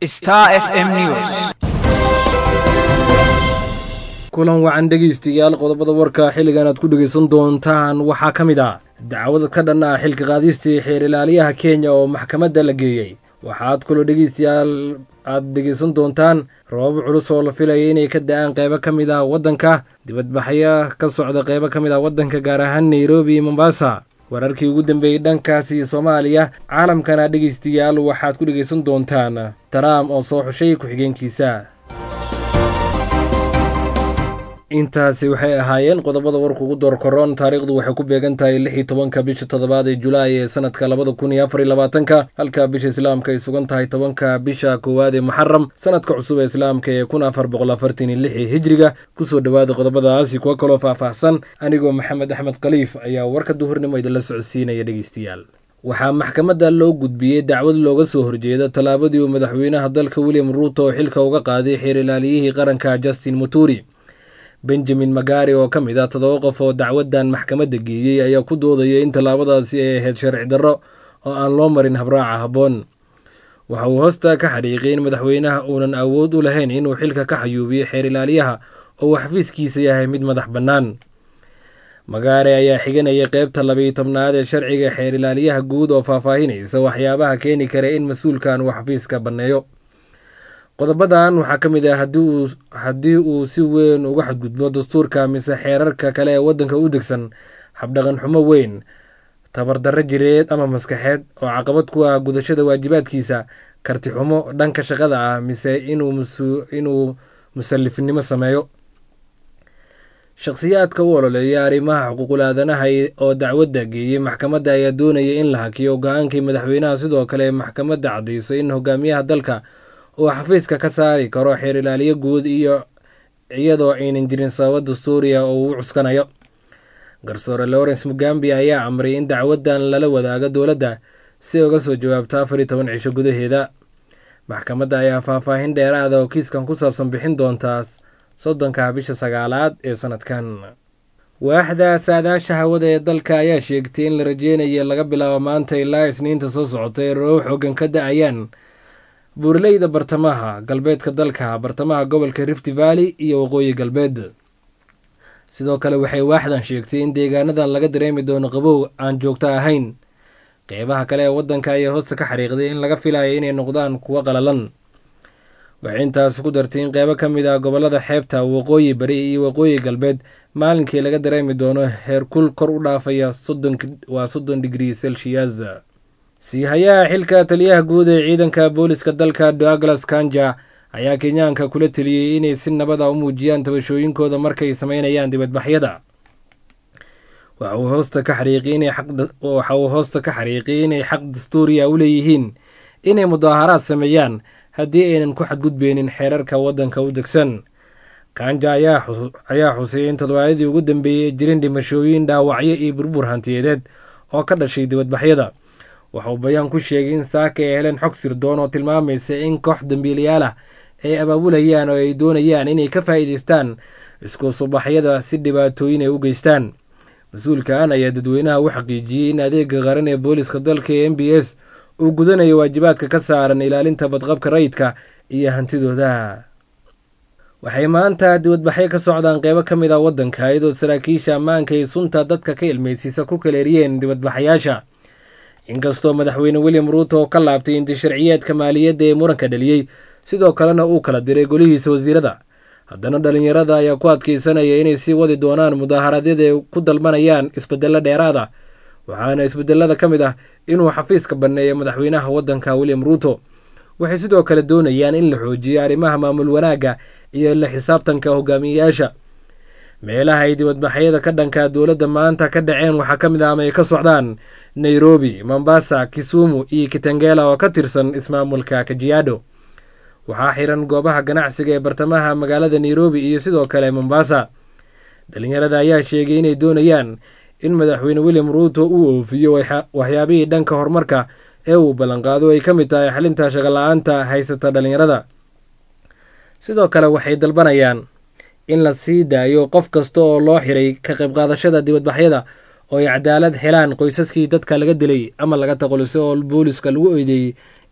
Star FM News. kulan wacan dhegaystayaal qodobada warka xilligan aad ku dhegaysan doontaan waxaa ka mid ah dacwad ka dhan ah xilka qaadistii xeer ilaaliyaha kenya oo maxkamadda la geeyey waxaad kaloo dhegaystayaal aad dhegaysan doontaan roobab culus oo la filaya inay ka da-aan qeybo ka mid ah waddanka dibadbaxyo ka socda qeybo ka mid ah waddanka gaar ahaan nairobi iyo mombasa wararkii ugu dambeeyey dhankaasi soomaaliya caalamkana dhegaystayaal waxaad ku dhegaysan doontaan trump oo soo xushay ku-xigeenkiisa intaasi waxay ahaayeen qodobada warka ugu door koroon taariikhdu waxay ku beegan tahay lix iyo tobanka bisha toddobaad ee julaay ee sanadka labada kun iyo afar iyo labaatanka halka bisha islaamka ay sugan tahay tobanka bisha koowaad ee muxaram sanadka cusub ee islaamka ee kun afar boqol afartan iyo lix ee hijriga kusoo dhowaada qodobadaasi kuwo kaloo faahfaahsan anigoo maxamed axmed khaliif ayaa warka duhurnimo idinla socodsiinaya dhegeystayaal waxaa maxkamadda loo gudbiyey dacwad looga soo horjeeda tallaabadii uu madaxweynaha dalka william ruuto xilka uga qaaday xeer ilaaliyihii qaranka justin muturi benjamin magari oo ka mid ah toddoba qof oo dacwaddan maxkamadda geeyey ayaa ku doodaya in tallaabadaasi ay ahayd sharci darro oo aan loo marin habraaca habboon waxa uu hoosta ka xadhiiqay in madaxweynaha uunan awood u lahayn inuu xilka ka xayuubiyo xeer ilaaliyaha oo uu xafiiskiisa yahay mid madax bannaan magaare ayaa xiganayay qeybta labiyo tobnaad ee sharciga xeer ilaaliyaha guud oo faahfaahinaysa waxyaabaha keeni kara in mas-uulkan uu xafiiska banneeyo qodobadan waxaa ka mid ah haddii uu si weyn uga xadgudbo dastuurka mise xeerarka kale ee waddanka u degsan habdhaqan xumo weyn tabardarro jireed ama maskaxeed oo caqabad ku ah gudashada waajibaadkiisa karti xumo dhanka shaqada ah mise inuu musallifnimo sameeyo shakhsiyaadka u ololeeya arrimaha xuquuqul aadanaha oo dacwadda geeyey maxkamadda ayaa doonaya in la hakiyo go-aankii madaxweynaha sidoo kale maxkamadda caddayso in hogaamiyaha dalka uu xafiiska ka saari karo xeer ilaaliyo guud iyo iyadoo aynan jirin sababo dastuuriya oo uu cuskanayo garsoore lawrence mugambi ayaa amray in dacwaddan lala wadaago dowladda si uga soo jawaabto afar iyo toban cisho gudaheeda maxkamadda ayaa faahfaahin dheeraada oo kiiskan ku saabsan bixin doontaa soddonka bisha sagaalaad ee sanadkan waaxda saadaasha hawada ee dalka ayaa sheegtay in la rajeynayo laga bilaabo maanta ilaa isniinta soo socota ee roob xoogan ka da-ayaan buurleyda bartamaha galbeedka dalka bartamaha gobolka rift valley iyo waqooyi galbeed sidoo kale waxay waaxdan sheegtay in deegaanadan laga dareemi doono qabow aan joogto ahayn qeybaha kale ee waddanka ayaa hoosta ka xariiqday in laga filayo inay noqdaan kuwo qalalan waxay intaas ku dartay in qeybo ka mid ah gobolada xeebta waqooyi bari iyo waqooyi galbeed maalinkii laga dareemi doono heerkul kor u dhaafaya waa soddon digrii celsius siihayaha xilka taliyaha guud ee ciidanka booliska dalka douglas kanja ayaa kenyaanka kula teliyey inay si nabada u muujiyaan tabashooyinkooda markay sameynayaan dibadbaxyada waxa uu hoosta ka xariiqiyay inay xaq dastuuriya u leeyihiin inay mudaaharaad sameeyaan haddii aynan ku xadgudbeynin xeerarka waddanka u degsan kanja ayaa xusay in toddobaadadii ugu dambeeyey jirin dhimashooyin dhaawacyo iyo burbur hantiyadeed oo ka dhashay dibadbaxyada waxa uu bayaan ku sheegay in saaka ay heleen xog sirdoon oo tilmaamaysa in koox dambiilayaal ah ay abaabulayaan oo ay doonayaan inay ka faa'iidaystaan isku subaxyada si dhibaatooyin ay u geystaan mas-uulkan ayaa dadweynaha u xaqiijiyey in adeega qaran ee booliska dalka ee m b s uu gudanayo waajibaadka ka saaran ilaalinta badqabka rayidka iyo hantidooda waxay maanta dibadbaxyo ka socdaan qeybo ka mid ah waddanka iyadoo saraakiisha ammaanka ay sunta dadka ka ilmeysiisa ku kaleeriyeen dibadbaxayaasha inkastoo madaxweyne william ruuto oo ka laabtay inti sharciyeedka maaliyadda ee muranka dhaliyey sidoo kalena uu kala diray golihiisa wasiirada haddana dhallinyarada ayaa ku adkeysanaya inay sii wadi doonaan mudaaharadyada ay ku dalbanayaan isbedelo dheeraada waxaana isbedelada ka mid ah inuu xafiiska banneeyo madaxweynaha waddanka william ruuto waxay sidoo kale doonayaan in la xoojiyo arrimaha maamul wanaagga iyo la xisaabtanka hogaamiyeyaasha meelaha ay dibadbaxyada ka dhanka dowladda maanta ka dhaceen waxaa ka mid ah ama ay ka socdaan nairobi mombasa kisumu iyo kitangela oo ka tirsan ismaamulka kajiado waxaa xiran goobaha ganacsiga ee bartamaha magaalada nairobi iyo sidoo kale mombasa dhalinyarada ayaa sheegay inay doonayaan in madaxweyne william ruuto uu oofiyo waxyaabihii dhanka horumarka ee uu ballanqaado ay ka mid tahay xalinta shaqola-aanta haysata dhalinyarada sidoo kale waxay dalbanayaan in la sii daayo qof kasta oo loo xiray ka qayb qaadashada dibadbaxyada oo ay cadaalad helaan qoysaskii dadka laga dilay ama laga taqolisay oo booliska lagu eedeeyey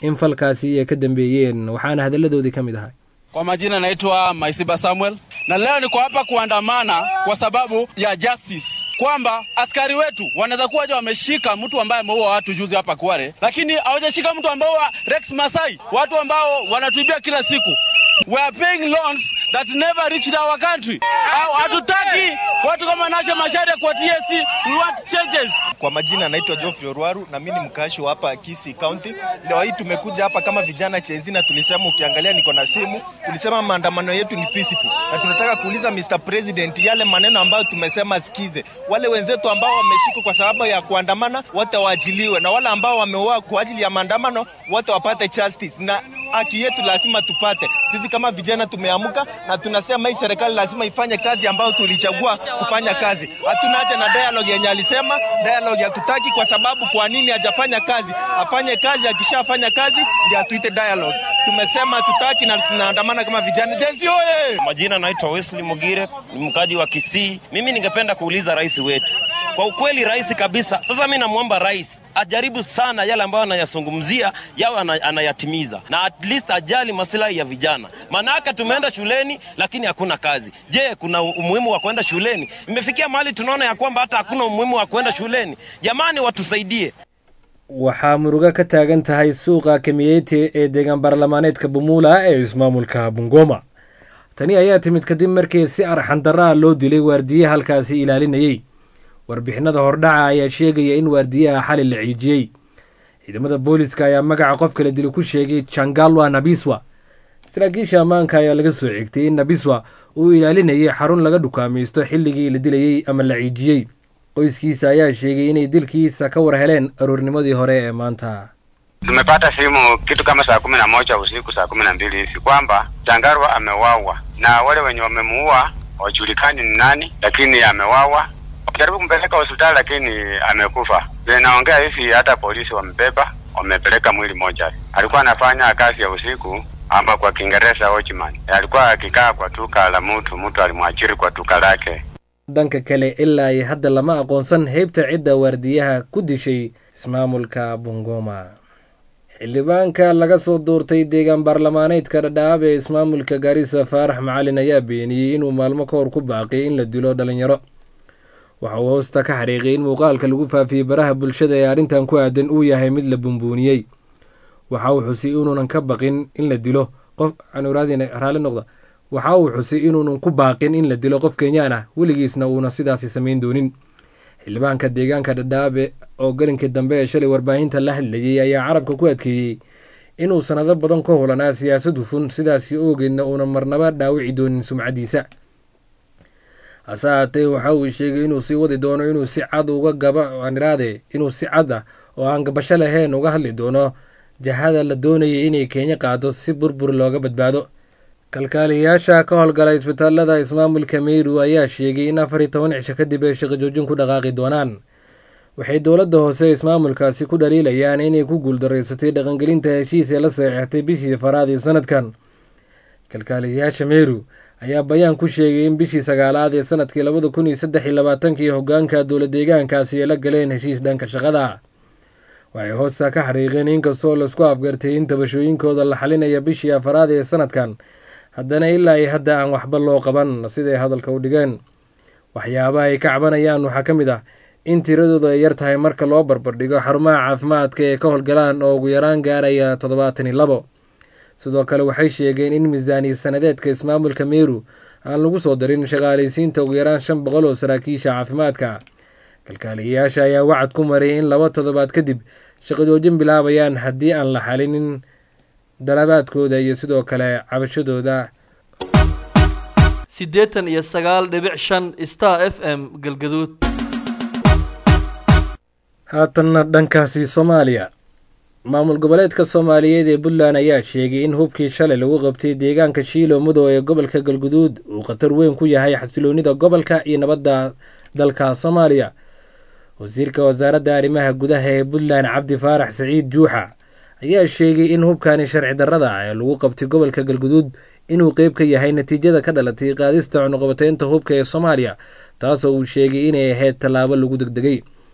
in falkaasi ay ka dambeeyeen waxaana hadalladoodii ka mid ahay Kwa majina naitwa Maisiba Samuel na leo niko hapa kuandamana kwa sababu ya justice, kwamba askari wetu wanaweza kuwa je wameshika mtu ambaye ameua watu juzi hapa Kware, lakini hawajashika mtu ambao wa Rex Masai, watu ambao wanatuibia kila siku. We are paying loans that never reached our country. Au hatutaki watu kama Nasha Macharia kwa TSC, we want changes. Kwa majina naitwa Geoffrey Orwaru na mimi ni mkaashi wa hapa Kisii County. Leo hii tumekuja hapa kama vijana Chenzi na tulisema, ukiangalia niko na simu, tulisema maandamano yetu ni peaceful, na tunataka kuuliza Mr President yale maneno ambayo tumesema sikize. Wale wenzetu ambao wameshikwa kwa sababu ya kuandamana wote waachiliwe, na wale ambao wameuawa kwa ajili ya maandamano wote wapate justice, na haki yetu lazima tupate. Sisi kama vijana tumeamka na tunasema hii serikali lazima ifanye kazi ambayo tulichagua kufanya kazi. Hatuna haja na dialogue yenye alisema dialogue hatutaki, kwa sababu kwa nini hajafanya kazi? Afanye kazi, akishafanya kazi ndio atuite dialogue. Tumesema hatutaki na tunaandamana kama vijana. Jenzi oye! Majina naitwa Wesley Mugire, ni mkaji wa Kisii. Mimi ningependa kuuliza rais wetu kwa ukweli, rais kabisa. Sasa mimi namwomba rais ajaribu sana yale ambayo anayazungumzia yawe anayatimiza, na at least ajali masilahi ya vijana. Maanake tumeenda shuleni lakini hakuna kazi. Je, kuna umuhimu wa kwenda shuleni? Imefikia mahali tunaona ya kwamba hata hakuna umuhimu wa kwenda shuleni. Jamani, watusaidie. waxaa murugo ka taagan tahay suuqa kamiyete ee deegaan baarlamaaneedka bumuula ee ismaamulka bungoma tani ayaa timid kadib markii si arxandaraa loo dilay waardiye halkaasi ilaalinayey warbixinada hordhaca ayaa sheegaya in waardiyaha xali la ciijiyey ciidamada booliska ayaa magaca qof kala dili ku sheegay jangalwa nabiswa saraakiisha ammaanka ayaa laga soo xigtay in nabiswa uu ilaalinayay xarun laga dhukaamaysto xilligii la dilayey ama la ciijiyey qoyskiisa ayaa sheegay inay dilkiisa ka war heleen aroornimadii hore ee maanta Tumepata simu kitu kama saa kumi na moja usiku saa kumi na mbili hivi kwamba Changarwa amewawa na wale wenye wamemuua wajulikani ni nani, lakini amewawa. Jaribu kumpeleka hospitali lakini amekufa. Vile naongea hivi, hata polisi wamebeba, wamepeleka mwili moja. Alikuwa anafanya kazi ya usiku ama kwa Kiingereza watchman. Alikuwa akikaa kwa duka la mtu, mtu alimwajiri kwa duka lake. dhanka kale ilaa iyo hadda lama aqoonsan heybta cidda waardiyaha ku dishay ismaamulka bungoma xildhibaanka laga soo doortay deegaan baarlamaaneedka dhadhaab ee ismaamulka gaarisa faarax macalin ayaa beeniyey inuu maalmo ka hor ku baaqiyay in la dilo dhalinyaro waxa uu hoosta ka xariiqay in muuqaalka lagu faafiyey baraha bulshada ee arrintan ku aadan uu yahay mid la bumbuuniyey waxa uu xusay inuunan ka baqin in la dilo qof raalli noqda waxa uu xusay inuunan ku baaqin in la dilo qof kenyaan ah weligiisna uuna sidaasi samayn doonin xildhibaanka deegaanka dhadhaabe oo galinkii dambe ee shalay warbaahinta la hadlayey ayaa carabka ku adkeeyey inuu sanado badan ka hulanaa siyaasad hufun sidaasi oogeedna uunan marnaba dhaawici doonin sumcaddiisa hase haatee waxa uu sheegay inuu sii wadi doono inuu si cad uga gaba aniraade inuu si cad ah oo aan gabasho lahayn uga hadli doono jahada la doonayay inay kenya qaado si burbur looga badbaado kalkaaliyayaasha ka howlgala isbitaalada ismaamulka meyru ayaa sheegay in afar iyo toban cisho kadib ay shaqo joojin ku dhaqaaqi doonaan waxay dowladda hoose ismaamulkaasi ku dhaliilayaan inay ku guuldaraysatay dhaqangelinta heshiis ee la saxeextay bishii faraad ee sanadkan kalkaaliyayaasha meyru ayaa bayaan ku sheegay in bishii sagaalaad ee sanadkii labada kun iyo saddex iyo labaatankii hoggaanka dowla deegaankaasi ay la galeen heshiis dhanka shaqada waxay hoosta ka xariiqeen inkastoo laisku afgartay in tabashooyinkooda la xalinaya bishii afaraad ee sanadkan haddana ilaa iyo hadda aan waxba loo qaban siday hadalka u dhigeen waxyaabaha ay ka cabanayaan waxaa ka mid ah in tiradooda ay yar tahay marka loo barbardhigo xarumaha caafimaadka ee ka howlgalaan oo ugu yaraan gaaraya toddobaatan iyo labo sidoo kale waxay sheegeen in miisaaniya sanadeedka ismaamulka meru aan lagu soo darin shaqaalaysiinta ugu yaraan shan boqol oo saraakiisha caafimaadka kalkaaliyayaasha ayaa wacad ku maray in laba toddobaad kadib shaqo joojin bilaabayaan haddii aan la xalinin dalabaadkooda iyo sidoo kale cabashadooda siddeetan iyo sagaal dhibic shan star f m galgaduud haatanna dhankaasi soomaaliya maamul goboleedka soomaaliyeed ee puntland ayaa sheegay in hubkii shalay lagu qabtay deegaanka shiilo mudow ee gobolka galguduud uu khatar weyn ku yahay xasiloonida gobolka iyo nabadda dalka soomaaliya wasiirka wasaaradda arrimaha gudaha ee puntland cabdi faarax saciid juuxa ayaa sheegay in hubkani sharci darrada ah ee lagu qabtay gobolka galguduud inuu qeyb ka yahay natiijada ka dhalatay qaadista cunuqabateynta hubka ee soomaaliya taasoo uu sheegay inay ahayd tallaabo lagu degdegay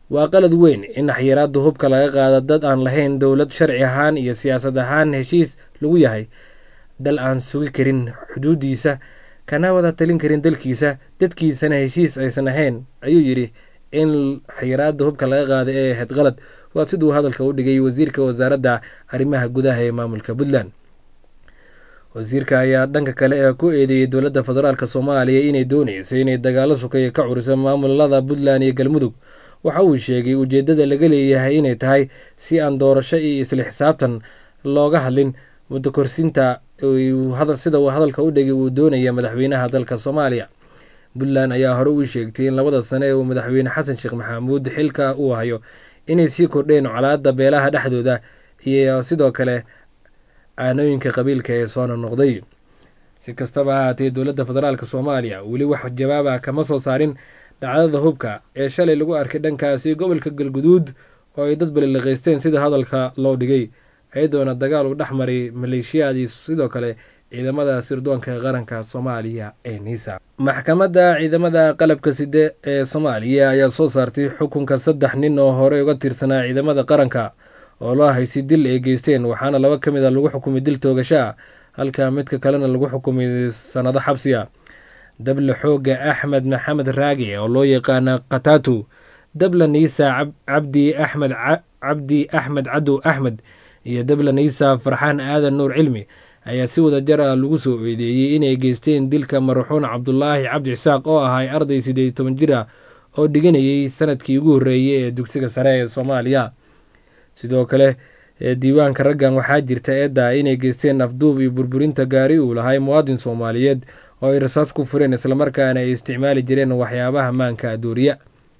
waa qalad weyn in xayiraada hubka laga qaado dad aan lahayn dowlad sharci ahaan iyo siyaasad ahaan heshiis lagu yahay dal aan sugi karin xuduudiisa kana wada talin karin dalkiisa dadkiisana heshiis aysan ahayn ayuu yidhi in xayiraada hubka laga qaada ee ahayd qalad waa siduu hadalka u dhigay wasiirka wasaaradda arrimaha gudaha ee maamulka puntland wasiirka ayaa dhanka kale ee ku eedeeyey dowladda federaalk soomaaliya inay dooneysa inay dagaalo sukeeya ka curiso maamulada puntland iyo galmudug waxa uu sheegay ujeedada laga leeyahay inay tahay si aan doorasho iyo isla xisaabtan looga hadlin muddo korsinta sida uu hadalka u dhigay uu doonaya madaxweynaha dalka soomaaliya puntland ayaa hore u sheegtay in labada sane ee uu madaxweyne xasan sheekh maxamuud xilka uu hayo inay sii kordheen colaada beelaha dhexdooda iyo sidoo kale aanooyinka qabiilka ee soo nonoqday si kastaba ahaatee dowladda federaalk soomaaliya weli wax jawaaba kama soo saarin dhacdada hubka ee shalay lagu arkay dhankaasi gobolka galguduud oo ay dad baliliqaysteen sida hadalka loo dhigay iyadoona dagaal uu dhex maray maleeshiyaadii sidoo kale ciidamada sirdoonka qaranka soomaaliya ee niisa maxkamadda ciidamada qalabka side ee soomaaliya ayaa soo saartay xukunka saddex nin oo horey uga tirsanaa ciidamada qaranka oo loo haysay dil ay geysteen waxaana laba ka mid a lagu xukumay dil toogashaa halka midka kalena lagu xukumay sanado xabsiga dable xooga axmed maxamed raage oo loo yaqaana katatu dable niisa cabdi axmed cabdi axmed cadow axmed iyo dable niisa farxaan aadan nuur cilmi ayaa si wada jar ah lagu soo eedeeyey inay geysteen dilka marxuun cabdulaahi cabdi cisaaq oo ahay arday siddeed iyo toban jir ah oo dhiganayay sanadkii ugu horreeyey ee dugsiga sare ee soomaaliya sidoo kale diiwaanka raggan waxaa jirta eedda inay geysteen afduub iyo burburinta gaari uu lahay muwaadin soomaaliyeed oo ay rasaas ku fureen islamarkaana ay isticmaali jireen waxyaabaha maanka adooriya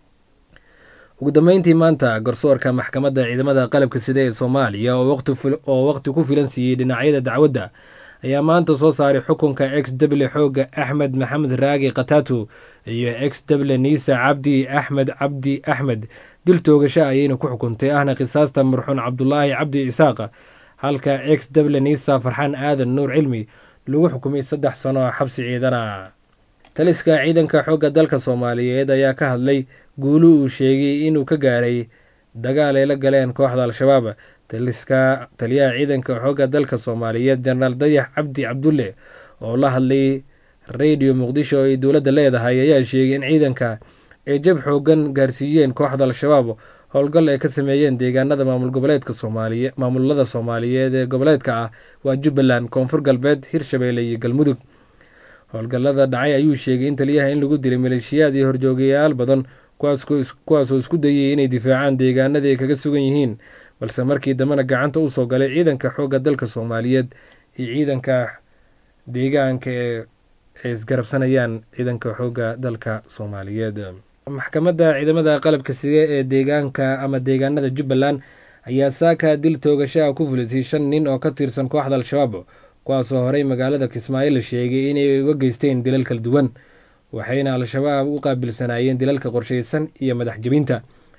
ugu dambeyntii maanta garsoorka maxkamadda ciidamada qalabka sida ee soomaaliya oo waqti ku filan siiyey dhinacyada dacwadda ayaa maanta soo saaray xukunka ex dable xooga axmed maxamed raagi katatu iyo ex dable niisa cabdi axmed cabdi axmed dil toogasho ayayna ku xukuntay ahna qisaasta marxuun cabdulaahi cabdi isaaqa halka ex dable niisa farxaan aadan nuur cilmi lagu xukumay saddex sano xabsi ciidana taliska ciidanka xoogga dalka soomaaliyeed ayaa ka hadlay guulu uu sheegay inuu ka gaaray dagaal ay la galeen kooxda al-shabaab taliska taliyaha ciidanka xoogga dalka soomaaliyeed jenaraal dayax cabdi cabdulle oo la hadlay radio muqdisho oo ay dowladda leedahay ayaa sheegay in ciidanka ay jab xoogan gaarsiiyeen kooxda al-shabaab howlgal ay ka sameeyeen deegaanada maamul goboleedka soomaaliye maamulada soomaaliyeed ee goboleedka ah waa jubbaland koonfur galbeed hirshabeelle iyo galmudug howlgallada dhacay ayuu sheegay in taliyaha in lagu dilay maleeshiyaad iyo horjoogayaal badan kuwaasoo isku dayay inay difaacaan deegaanadii ay kaga sugan yihiin balse markii dambena gacanta usoo galay ciidanka xoogga dalka soomaaliyeed iyo ciidanka deegaanka ee ay isgarabsanayaan ciidanka xoogga dalka soomaaliyeed maxkamadda ciidamada qalabka sige ee deegaanka ama deegaanada jubbaland ayaa saaka dil toogashaha ku fulisay shan nin oo ka tirsan kooxda al-shabaab kuwaasoo horey magaalada kismaayo la sheegay inay uga geysteen dilal kala duwan waxayna al-shabaab u qaabilsanaayeen dilalka qorshaysan iyo madax jebinta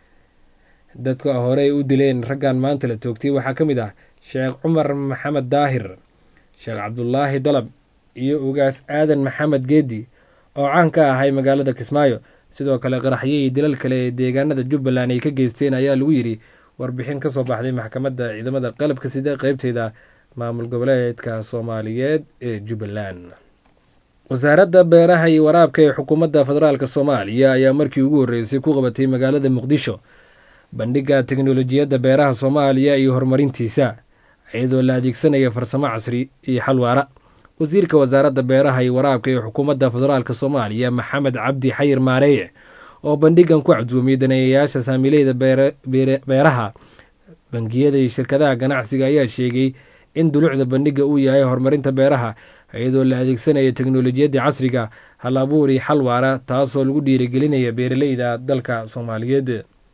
dadka horey u dileen raggan maanta la toogtay waxaa ka mid ah sheekh cumar maxamed daahir sheekh cabdulaahi dalab iyo ugaas aadan maxamed geedi oo caan ka ahay magaalada kismaayo sidoo kale qaraxyihii dilal kale ee deegaanada jubbaland ay ka geysteen ayaa lagu yidhi warbixin kasoo baxday maxkamadda ciidamada qalabka sida qeybteeda maamul goboleedka soomaaliyeed ee jubbaland wasaaradda beeraha iyo waraabka ee xukuumadda federaalk soomaaliya ayaa markii ugu horreysay ku qabatay magaalada muqdisho bandhigga teknolojiyadda beeraha soomaaliya iyo horumarintiisa iyadoo la adeegsanaya farsamo casri iyo xalwaara wasiirka wasaaradda beeraha iyo waraabka ee xukuumadda federaalk soomaaliya maxamed cabdi xayir maareeye oo bandhigan ku casuumiyey daneeyayaasha saamiileyda beeraha bangiyada iyo shirkadaha ganacsiga ayaa sheegay in dulucda bandhiga uu yahay horumarinta beeraha iyadoo la adeegsanaya teknolojiyadda casriga hal abuur iyo xal waara taasoo lagu dhiirigelinaya beeraleyda dalka soomaaliyeed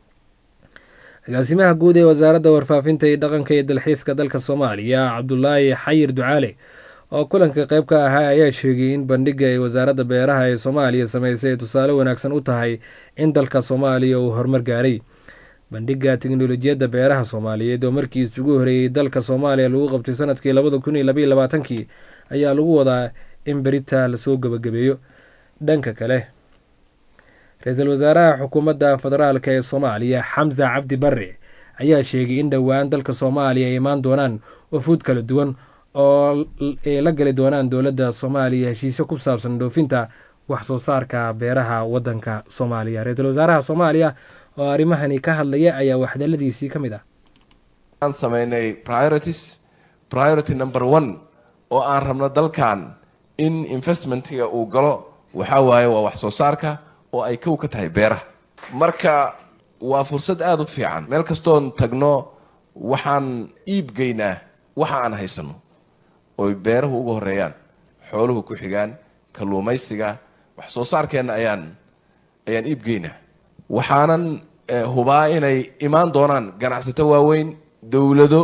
agaasimaha guud ee wasaaradda warfaafinta iyo dhaqanka iyo dalxiiska dalka soomaaliya cabdulaahi xayir ducaale oo kulanka qayb ka ahaa ayaa sheegay in bandhiga ee wasaaradda beeraha ee soomaaliya sameysay ay tusaale wanaagsan u tahay in dalka soomaaliya uu horumar gaaray bandhiga teknolojiyadda beeraha soomaaliyeed oo markii isugu horeeyey dalka soomaaliya lagu qabtay sanadkii labada kun iyo labaiyo labaatankii ayaa lagu wadaa in berita lasoo gebagabeeyo dhanka kale ra-iisul wasaaraha xukuumadda federaalk ee soomaaliya xamsa cabdi barre ayaa sheegay in dhowaan dalka soomaaliya ay imaan doonaan wafuud kala duwan oo ay la gali doonaan dowladda soomaaliya heshiisyo ku saabsan dhoofinta wax soo saarka beeraha waddanka soomaaliya ra-iisul wasaaraha soomaaliya oo arrimahani ka hadlaya ayaa waxdaladiisii ka mid ah aan sameynay priorities priority number one oo aan rabno dalkan in investmentiga uu galo waxaa waaye waa wax soo saarka oo ay kow ka tahay beeraha marka waa fursad aada u fiican meel kastoon tagno waxaan iibgeynaa waxa aan haysano oy beeruhu uga horeeyaan xooluhu ku xigaan kalluumaysiga wax soo saarkeenna ayaan ayaan iibgeynaa waxaanan hubaa inay imaan doonaan ganacsato waaweyn dowlado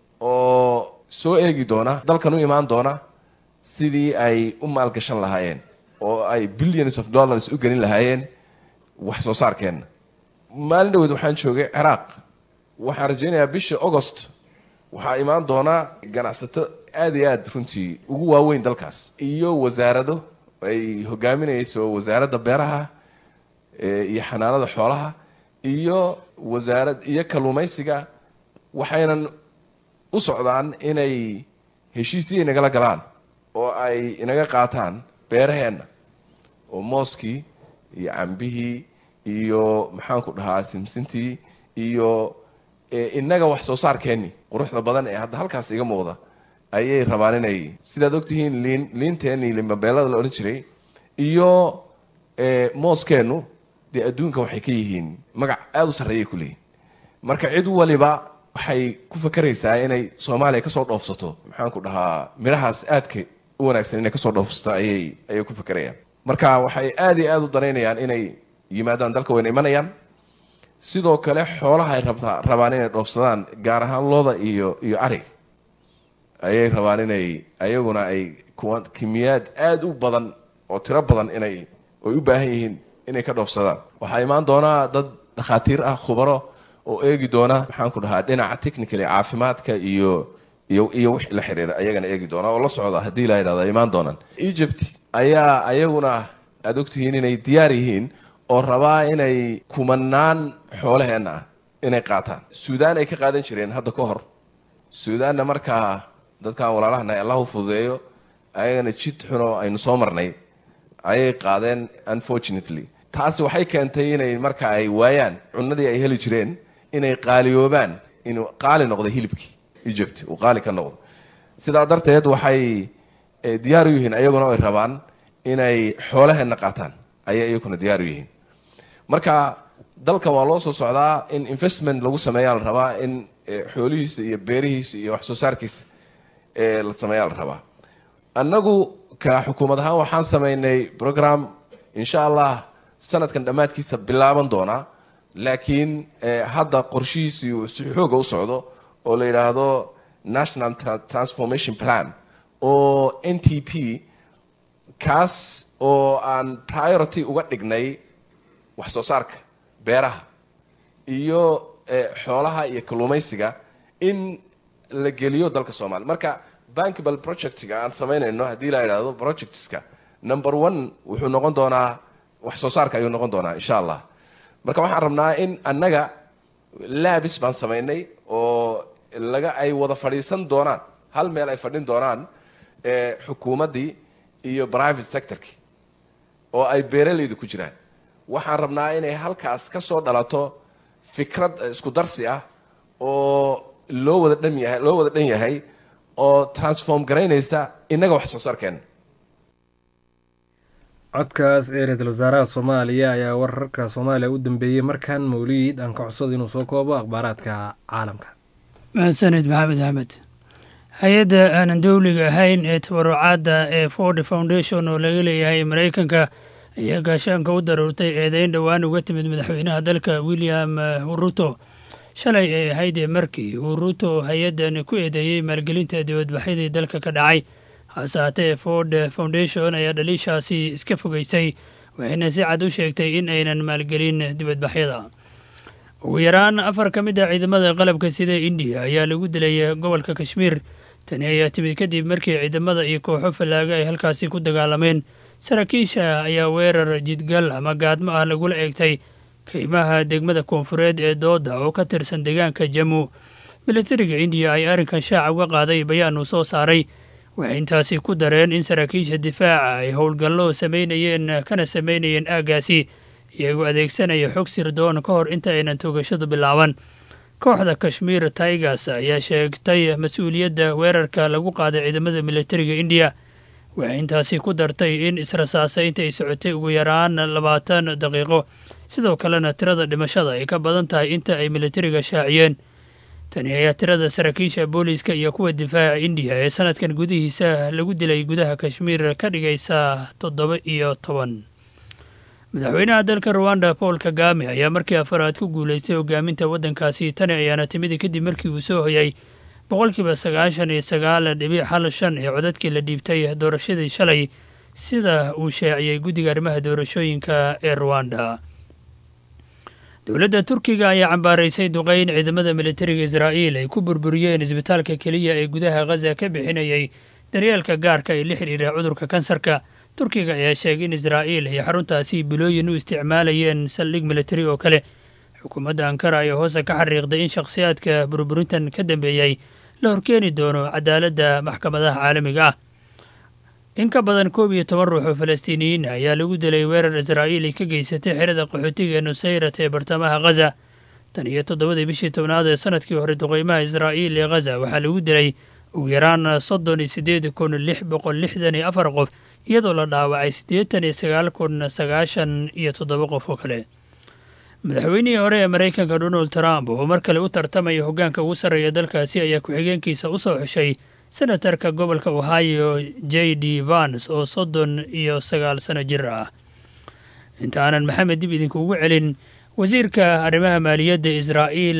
oo soo eegi doona dalkan u imaan doona sidii ay u maalgashan lahaayeen oo ay billions of dollars u gelin lahaayeen wax soo saarkeenna maalin dhaweed waxaan joogay ciraaq waxaan rajaynayaa bisha augost waxaa imaan doona ganacsato aada iyo aada runtii ugu waaweyn dalkaas iyo wasaarado ay hogaaminayso wasaaradda beeraha iyo xanaanada xoolaha iyo wasaarad iyo kalluumaysiga waxaynan u socdaan inay heshiisyo inagala galaan oo ay inaga qaataan beeraheenna oo mooskii iyo cambihii iyo maxaanku dhahaa simsintii iyo inaga wax soo saarkeenni quruxda badan ee hadda halkaas iga muuqda ayay rabaan inay sidaad ogtihiin liin liinteenii limabeelada la odhan jiray iyo mooskeennu dee adduunka waxay ka yihiin magac aada u sarreeyay ku leeyihin marka cid waliba waxay ku fakeraysaa inay soomaaliya kasoo dhoofsato maxaanku dhahaa midhahaas aadka u wanaagsan inay kasoo dhoofsato ayay ayay ku fakerayaan marka waxay aada iyo aada u danaynayaan inay yimaadaan dalka wayna imanayaan sidoo kale xoolaha ay rabtaa rabaan inay dhoofsadaan gaar ahaan looda iyo iyo arig ayay rabaan inay ayaguna ay kuwa kimiyaad aada u badan oo tiro badan inay ay u baahan yihiin inay ka dhoofsadaan waxaa imaan doonaa dad dhakhaatiir ah khubaro oo eegi doona maxaanku dhahaa dhinaca technically caafimaadka iyo iyo iyo wix la xiriira ayagana eegi doona oo la socda haddii la yidhahdo imaan doonaan egypt ayaa ayaguna aada ogtihiin inay diyaar yihiin oo rabaa inay kumanaan xoolaheenna ah inay qaataan suudaan ay ka qaadan jireen hadda ka hor suudaanna markaa dadkan walaalahana allah u fududeeyo ayagana jid xunoo aynu soo marnay ayay qaadeen unfortunately taasi waxay keentay inay marka ay waayaan cunadii ay heli jireen inay qaaliyoobaan inuu qaali noqday hilibkii egypt uu qaali ka noqdo sidaa darteed waxay diyaar u yihiin ayaguna ay rabaan inay xoolaheenna qaataan ayay iyaguna diyaar u yihiin marka dalkan waa loo soo socdaa in investment lagu sameeyaa la rabaa in xoolihiisa iyo beerihiisa iyo wax soo saarkiisa la sameeyaa la rabaa annagu ka xukuumad ahaan waxaan sameynay program insha allah sanadkan dhammaadkiisa bilaaban doonaa laakiin hadda qorshihiisii uu si xooga u socdo oo la yidhaahdo national transformation plan oo n t p kaas oo aan priority uga dhignay wax soo saarka beeraha iyo xoolaha iyo kalluumaysiga in la geliyo dalka soomaaliya marka bankable projectga aan samaynayno haddii la yidhaahdo projectska number one wuxuu noqon doonaa wax soo saarka ayuu noqon doonaa insha allah marka waxaan rabnaa in annaga laabis baan samaynay oo laga ay wada fadhiisan doonaan hal meel ay fadhin doonaan xukuumaddii iyo private sectorkii oo ay beeralaydu ku jiraan waxaan rabnaa inay halkaas ka soo dhalato fikrad isku darsi ah oo loo wada dhan yahay loo wada dhan yahay oo transform garaynaysa innaga wax soo saarkeena codkaas ee ra-iisul wasaaraha soomaaliya ayaa wararka soomaaliya u dambeeyey markan mawliid aan ka codsado inuu soo koobo akhbaaraadka caalamka mahadsanid maxamed axmed hay-adda aanan dowliga ahayn ee tabarucaadda ee ford foundation oo laga leeyahay maraykanka ayaa gaashaanka u daruurtay eedeyn dhowaan uga timid madaxweynaha dalka william ruto shalay ay ahayd markii uu ruto hay-addan ku eedeeyey maalgelinta dibadbaxyadii dalka ka dhacay hase haatee ford foundation ayaa dhaliishaasi iska fogeysay waxayna si cad u sheegtay in aynan maalgelin dibadbaxyada ugu yaraan afar ka mid ah ciidamada qalabka sida indiya ayaa lagu dilay gobolka kashmiir tani ayaa timid kadib markii ciidamada iyo kooxo fallaaga ay halkaasi ku dagaalameen saraakiisha ayaa weerar jidgal ama gaadmo ah lagula eegtay kaymaha degmada koonfureed ee dooda oo ka tirsan deegaanka jamu militariga indiya ay arrinkan shaaca uga qaaday bayaan uu soo saaray waxay intaasi ku dareen in saraakiisha difaaca ay howlgallo samaynayeen kana samaynayeen aaggaasi iyagoo adeegsanaya xog sirdoon ka hor inta aynan toogashadu bilaaban kooxda kashmiir tigers ayaa sheegtay mas-uuliyadda weerarka lagu qaaday ciidamada militariga indiya waxay intaasi ku dartay in israsaasaynta ay socotay ugu yaraan labaatan daqiiqo sidoo kalena tirada dhimashada ay ka badan tahay inta ay militariga shaaciyeen tani ayaa tirada saraakiisha booliiska iyo kuwa difaaca indiya ee sanadkan gudihiisa lagu dilay gudaha kashmiir ka dhigaysa toddoba iyo toban madaxweynaha dalka ruwanda paul kagame ayaa markii afaraad ku guulaystay hogaaminta waddankaasi tani ayaana timid kadib markii uu soo hoyay boqolkiiba sagaashan iyo sagaal dhibic hal shan ee codadkii la dhiibtay doorashadii shalay sida uu shaaciyey guddiga arrimaha doorashooyinka ee ruwanda dowladda turkiga ayaa cambaaraysay duqeyn ciidamada militariga israa'iil ay ku burburiyeen isbitaalka keliya ee gudaha khaza ka bixinayay daryeelka gaarka ee la xidhiira cudurka kansarka turkiga ayaa sheegay in israa'iil ay xaruntaasi bilooyin u isticmaalayeen saldhig militari oo kale xukuumadda ankara ayaa hoose ka xariiqday in shakhsiyaadka burburintan ka dambeeyey la horkeeni doono cadaaladda maxkamadaha caalamiga ah in ka badan koob iyo toban ruux oo falastiiniyiin ayaa lagu dilay weerar israa'iil ay ka geysatay xerada qaxootiga ee nusayrat ee bartamaha khaza tan iyo toddobadii bishii tobnaad ee sanadkii hore duqeymaha israa'iil ee khaza waxaa lagu dilay ugu yaraan soddon iyo siddeed kun lix boqol lixdan iyo afar qof iyadoo la dhaawacay siddeetan iyo sagaal kun sagaashan iyo toddoba qof oo kale madaxweynihii hore ee maraykanka donald trump oo mar kale u tartamaya hoggaanka ugu sarreeya dalkaasi ayaa ku-xigeenkiisa u soo xushay senatarka gobolka ohio j d vans oo soddon iyo sagaal sano jir ah intaanan maxamed dib idinkuugu celin wasiirka arrimaha maaliyadda israa'iil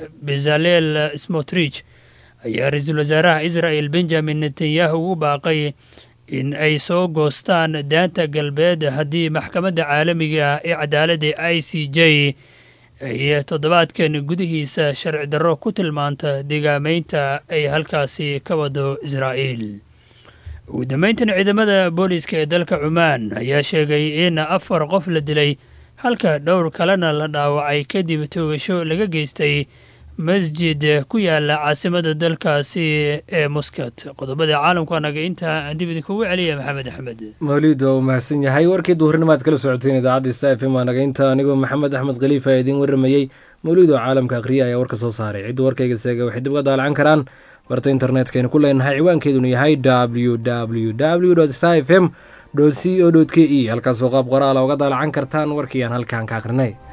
bezalel smotrich ayaa ra-iisul wasaaraha israa'el benjamin netanyahu ugu baaqay in ay soo goostaan daanta galbeed haddii maxkamadda caalamiga ee cadaaladda i c j ay toddobaadkan gudihiisa sharci darro ku tilmaanta deegaameynta ay halkaasi ka wado israa'iil ugu dambeyntan ciidamada booliiska ee dalka cumaan ayaa sheegay in afar qof la dilay halka dhowr kalena la dhaawacay kadib toogasho laga geystay masjid ku yaala caasimada dalkaasi ee muscat qodobada caalamku anaga intaa aan dib idinkugu celiya maxamed axmed mawliid waa uu mahadsan yahay warkii duhurnimo aad kala socoteen idaacadda sta f m anaga inta anigoo maxamed axmed khaliifa ee idiin warramayey mawliid oo caalamka akhriya ayaa warka soo saaray cidda warkayga seega waxay dib uga daalacan karaan barta internetkaynu ku leenahay ciwaankeeduna yahay w w w sta f m c o k e halkaasoo qaab qoraala uga daalacan kartaan warkii aan halkaan ka akhrinay